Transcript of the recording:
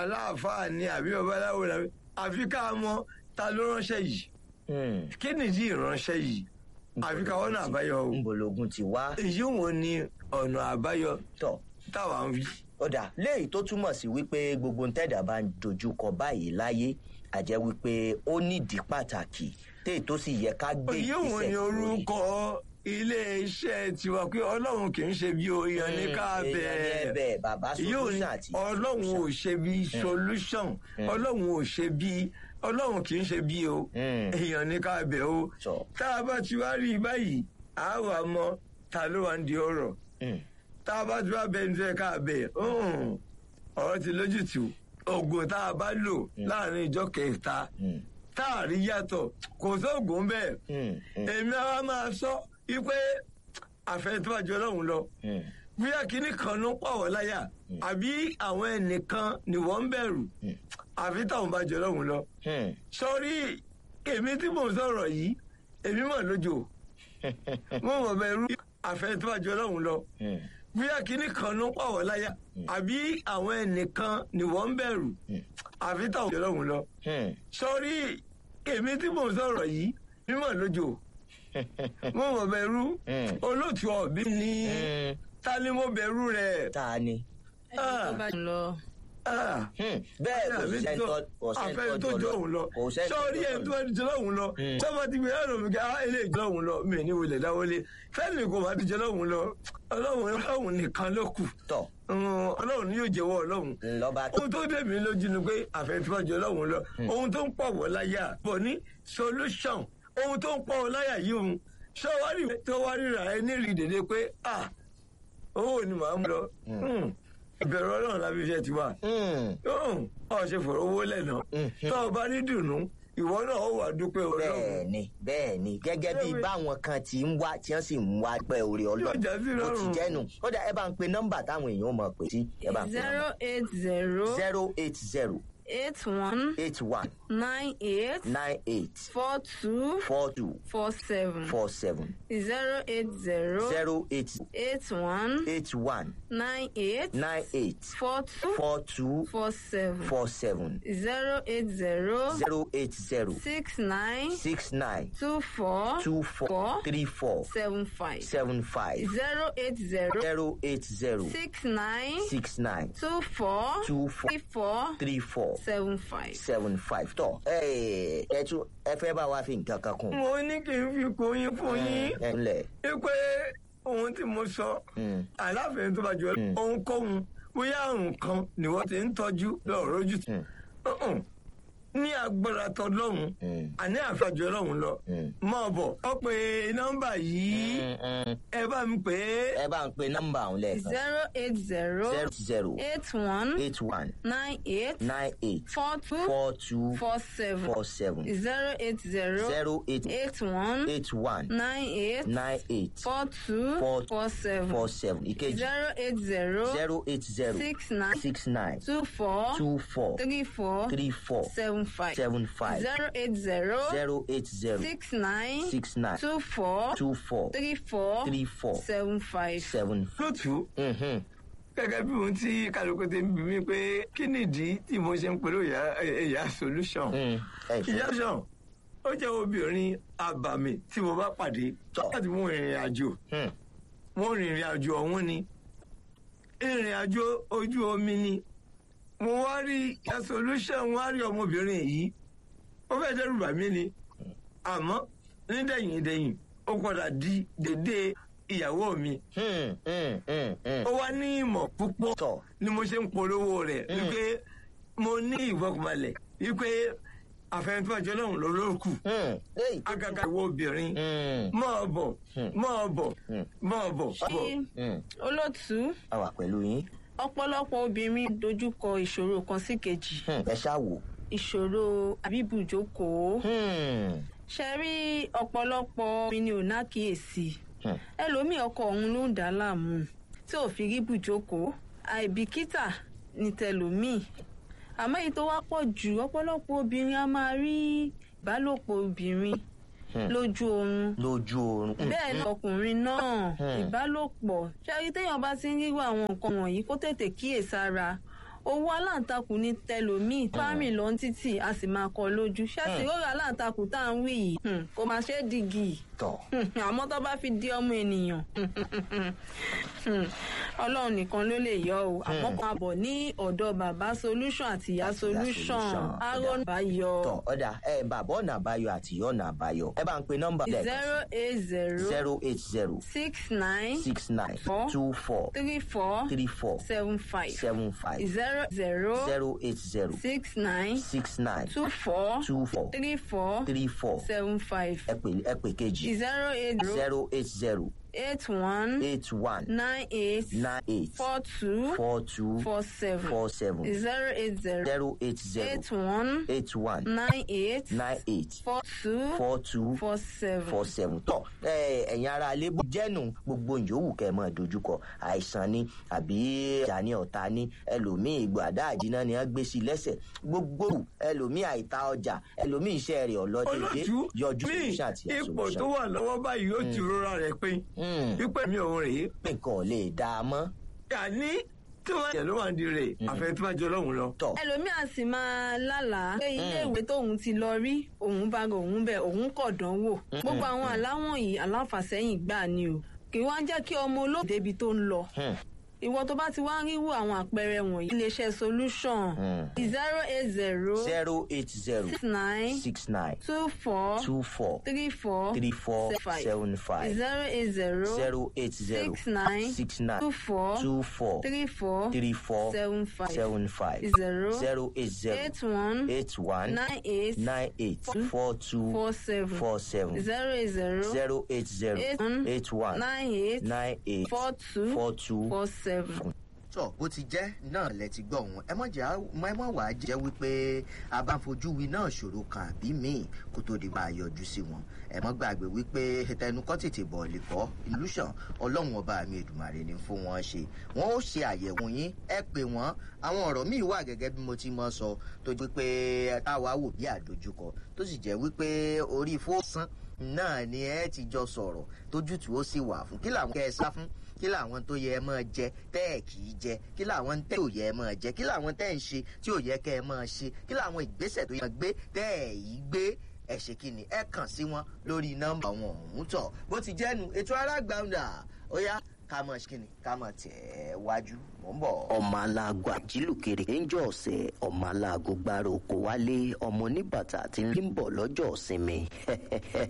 aláàfáà ni àbí babaláwo làbí àfi ká mọ ta ló ránṣẹ́ yìí Hmm. kí nìdí ìránṣẹ́ yìí àfi ká wọ́n náà àbáyọ o ńbọlógún ti wá èyí wo ni ọ̀nà àbáyọ tọ̀ táwa ń wí. ọ̀dà léyìí tó túmọ̀ sí wípé gbogbo ntẹ́dà bá ń dojúkọ báyìí láyé àjẹ́ wípé ó nídìí pàtàkì téè tó sì yẹ ká gbé èyí wo ni lórí. orúkọ ilé-iṣẹ́ tiwa pé ọlọ́run kì í ṣe bí oyan ní ká Hmm, èèyàn ní bẹ́ẹ̀. ẹ̀bẹ̀ bàbá yóò ní solution àti ọlọ́run ò ṣe bí solution ọlọ́run ò ṣe bí ọlọ́run kì í ṣe bí o Hmm. èèyàn ní ká bẹ̀ o Sọ. tá a bá ti wá rí i báyìí a wà mọ ta ló wà ń di ọ̀rọ̀ Hmm. tá a bá ti wá bẹ ní tó yẹ ká bẹ̀ hmm, ọ̀rọ̀ ti lójútùú oògùn tá a bá lò láàrin ìjọ kẹta Hmm. tá a rí yàtọ̀ kò sóògùn bẹ́ẹ̀ Hmm. Hmm. èmi àwa máa sọ wípé àfẹnitọ́jú ọlọ́run lọ Hmm. bóyá kinní kan ló ń pàwọ́ láyà àbí àwọn ẹnìkan ni wọ́n ń bẹ̀rù àfi táwọn bá jọ lọ́hùn lọ. Hmm. sọ́rí èmi tí mò ń sọ̀rọ̀ yìí èmi mọ̀ lójó mo mọ̀ bẹ̀rù àfẹnitọ́jú ọlọ́hun lọ Hmm. bóyá kinní kan ló ń pàwọ́ láyà àbí àwọn ẹnìkan ni wọ́n ń bẹ̀rù àfi táwọn jọ lọ́hùn lọ. Hmm. sọ́rí èmi tí mò ń sọ̀rọ̀ yìí èmi mọ̀ lójó mo mọ̀ bẹ̀rù Hmm. olóòtú ọ̀bí ni Hmm. ta ni mo bẹ̀rù rẹ̀. ta ni. Ah. tó bá lọ Ah. Hmm. bẹ́ẹ̀ kò àfẹ́ sẹ́ńtọ́ kò àfẹ́ tó jọ òun lọ kò sẹ́ńtọ́ sọ́ọ́rí ẹ̀ tó ẹni jọ lọ́hùn lọ sọ́mọ ti gbìyànjú lòun kí á ilé ìjọ lọ́hùn lọ mí ní wọlé dáwọlé fẹ́ẹ̀lì kò bá ti jọ lọ́hùn lọ ọlọ́hùn ọlọ́hùn nìkan ló kù tọ̀ Mm, ọlọ́hùn ni yóò jẹ́wọ́ ọlọ́hùn ńlọba ohun tó dé mi lójú ni pé àfẹ́ tí wọ́n jọ lọ́hùn lọ ohun tó ń pọ̀ wọ́ láyà bọ̀ ní solution ohun tó ń pọ̀ wọ́ láyà yìí òun sọ́wárì tó wá ríra ẹ ní rí dédé pé ah owó ni màá mú lọ Mm, ìbẹ̀rù ọlọ́run lábí iṣẹ́ ti wà Hmm. ọ ṣe fọ̀rọ̀ owó lẹ́nà tó o bá ní dùnú ìwọ náà ó wà dúpẹ́ ọlọ́run bẹ́ẹ̀ ni bẹ́ẹ̀ ni gẹ́gẹ́ bí báwọn kan ti ń wá tí wọ́n sì ń wá pẹ́ orí Yóò já sí ọlọ́run ó ti lọ́rùn. jẹ́nu ó dà ẹ bá ń pe nọ́mbà táwọn èèyàn mọ̀ pé sí ẹ bá ń pe zero eight zero zero eight zero eight one eight one nine eight nine eight four two four two four seven four seven zero eight zero zero eight eight one eight one nine eight nine eight four two four two four seven four seven zero eight zero zero eight zero six nine six nine two four two four three four seven five seven five zero eight zero zero eight zero six nine six nine two four two four three four three four seven five. seven five tọ ẹ ẹ tún ẹ fẹ́ bá wa fi nǹkan kan kún. mo ní kí n fi kún yín fún yín ẹ ǹlẹ́ pé ohun tí mo sọ Mm. aláfẹ́ tó bá jọ ohunkóhun bóyá àrùn kan ni wọ́n ti ń tọ́jú lọ́ọ̀rọ̀ ojú tì Uh-uh. ní agbára tọlọ́hun Mm. àní àfàjọ ọlọ́hun lọ Mm. mọ̀ bọ̀ ọ pé nọ́mbà yìí ẹ bá mi pè é ẹ bá ń pe nọ́mbà ọ̀hún lẹ́ẹ̀kan zero eight zero zero zero eight one eight one nine eight nine eight four two four two four seven four seven zero eight zero zero eight eight one eight one nine eight nine eight four two Four- four seven four seven ìkejì zero eight zero zero eight zero six nine six nine two four two four three four three four seven five seven five zero eight zero zero eight zero six nine six nine two four two four three four three four seven five. seven. lótú Mhm. gẹ́gẹ́ bí ohun tí kálukú ti ń bí mi pé kí nìdí tí mo ṣe ń pẹ̀lú ìyá ìyá solution Mm. ẹ ìyá ṣe sàn ó jẹ́ obìnrin àbàmì tí mo bá pàdé Tọ́. láti mú ìrìn àjò Hmm. wọ́n rìn ìrìn àjò ọ̀hún ni ìrìn àjò ojú omi ni mo wá rí ìyá solution wá rí ọmọbìnrin yìí ó fẹ́ dẹ́rù bà mí ni àmọ́ nídẹ̀yìn dẹ̀yìn ó padà di dédé ìyàwó mi Hmm. Hmm. Hmm. Hmm. ó wá ní ìmọ̀ púpọ̀ tọ ni mo ṣe ń polówó rẹ̀ wípé mo ní ìfọkànbalẹ̀ wípé àfẹnifọ́jọ́ náà ló ló kù Hmm. Léyìí tó agaga ìwọ obìnrin Hmm. máa bọ̀ máa bọ̀ Hmm. máa bọ̀. ṣí Hmm. olótú a wà pẹ̀lú yín ọ̀pọ̀lọpọ̀ obìnrin dojúkọ ìṣòro kan sí kejì Hmm. ẹ ṣáà wò. ìṣòro àbíbùjókòó Hmm. ṣe rí ọ̀pọ̀lọpọ̀ mi ni ò nákìyèsí Hmm. ẹlòmíì ọkọ òun ló ń dà á láàmú tí ò fi rí bùjókòó àìbìkítà ní tẹlòmíì àmọ́ èyí tó wá pọ̀ jù ọ̀pọ̀lọpọ̀ obìnrin a máa rí ìbálòpọ̀ obìnrin lójú oorun lójú oorun. Hmm. bẹ́ẹ̀ ni ọkùnrin náà Hmm. ìbálòpọ̀ ṣáàrí téèyàn bá ti ń rírò àwọn nǹkan wọ̀nyí kó tètè kíyèsára owó aláǹtakùn ní tẹlòmíì fámì lọ ń títì a sì máa kọ lójú ṣáàtì rọrọ aláǹtakùn tá à ń wí yìí hmm, kò máa ṣe é dìgì tọ̀ àmọ́ tó bá fi di ọmọ ènìyàn hmm, ọlọ́run nìkan ló lè yọ o àmọ́ kan àbọ̀ ní ọ̀dọ̀ bàbá solution àti ìyá Àti ìyá solution Solution. aaron bá yọ tọ̀ ọ̀dà ẹ bàbá ọ̀nà àbáyọ àti ìyá ọ̀nà àbáyọ ẹ bá ń pe nọ́mbà zero eight zero zero eight zero six nine six nine Four. two four three four three four seven five seven five zero zero zero eight zero six nine six nine two four two four three four three four seven five ẹ pè ẹ pè kejì zero eight zero zero eight zero eight one eight one nine eight nine eight four two four two four seven four seven zero eight zero zero eight zero eight one eight one nine eight nine eight four two four two four seven. four seven tọ ẹ ẹ̀yin ara alébù jẹ́nu gbogbo yòówù kẹ́ ẹ máa dojúkọ àìsàn ni àbí ìjà ní ọ̀tá ní ẹlòmíì ìgbò àdá àjìná ni wọ́n gbé sí lẹ́sẹ̀ gbogbo ẹlòmíì àìta ọjà ẹlòmíì iṣẹ́ rẹ̀ ọlọ́dẹ̀dẹ̀ olójú yọjú ní solution àti ipò tó solution wà lọ́wọ́ báyìí ó ti rọra rẹ̀ pé Mm. wípé mi ò rèé nǹkan ò lè dá a mọ́ yàní tí wọ́n yẹ ló wà ní rè àfẹ́ tí wọ́n jọ lọ́hùn lọ. tọ̀ ẹlòmíà sì máa lálàá pé iléèwé tóun ti lọ rí òun bá ga òun bẹ òun kọ̀ dánwò gbogbo àwọn aláwọ̀n yìí aláfàsẹ́yìn gbà ni o kì í wá ń jẹ́ kí ọmọ olóògbé débi tó ń lọ Hmm. ìwọ tó bá ti wá ń ríwò àwọn àpẹẹrẹ wọ̀nyí iléeṣẹ́ solution Hmm. zero eight zero zero eight zero six nine six nine two four two four three four three four five seven five zero eight zero zero eight zero six nine six nine two four two four three four three four seven five seven five zero zero eight zero eight one eight one nine eight nine eight four two four seven four seven zero eight zero zero eight zero eight one eight one nine eight nine eight four two four two. four seven. tọ bó ti jẹ́ náà lẹ ti gbọ́ òun ẹ mọ̀ jà ẹ mọ̀ wá jẹ́ wípé a bá fojú wi náà ṣòro kan àbí míì kó tó di bá a yọjú sí wọn ẹ mọ̀ gbàgbé wípé tẹnukọ́ tètè bọ̀ lè kọ́ ìlúṣàn ọlọ́run ọba mi èdùmàrè ni fún wọn ṣe wọn ó ṣe àyẹ̀wò yín ẹ pè wọ́n àwọn ọ̀rọ̀ míì wà gẹ́gẹ́ bí mo ti mọ̀ sọ tó jẹ́ pé táwa wò bí àdójúkọ tó sì jẹ́ wípé orí fóòsán náà ni ẹ ti jọ sọ̀rọ̀ tójútùú ó sì wà fún kí làwọn kẹ́ ẹ sá fún kí làwọn tó yẹ ẹ máa jẹ tẹ́ ẹ kì í jẹ kí làwọn tẹ́ ò yẹ ẹ máa jẹ kí làwọn tẹ́ ẹ ń ṣe tí ò yẹ kẹ́ ẹ máa ṣe kí làwọn ìgbésẹ̀ tó yẹ gbé tẹ́ ẹ yìí gbé ẹ ṣe kí ni ẹ kàn sí wọn lórí nọ́mbà wọn ọ̀hún tọ̀ bó ti jẹ́nu ètò alágbàǹdà ó yá ká mọ̀ ṣe kí ni ká mọ̀ tẹ̀ ẹ́ wájú mò ń bọ̀. ọmọ aláàgọ àjílùkèrè níjọ ọ̀sẹ̀ ọmọ aláàgọ gbára oko wálé ọmọ oníbàtà tí ń bọ̀ lọ́jọ́ ìsinmi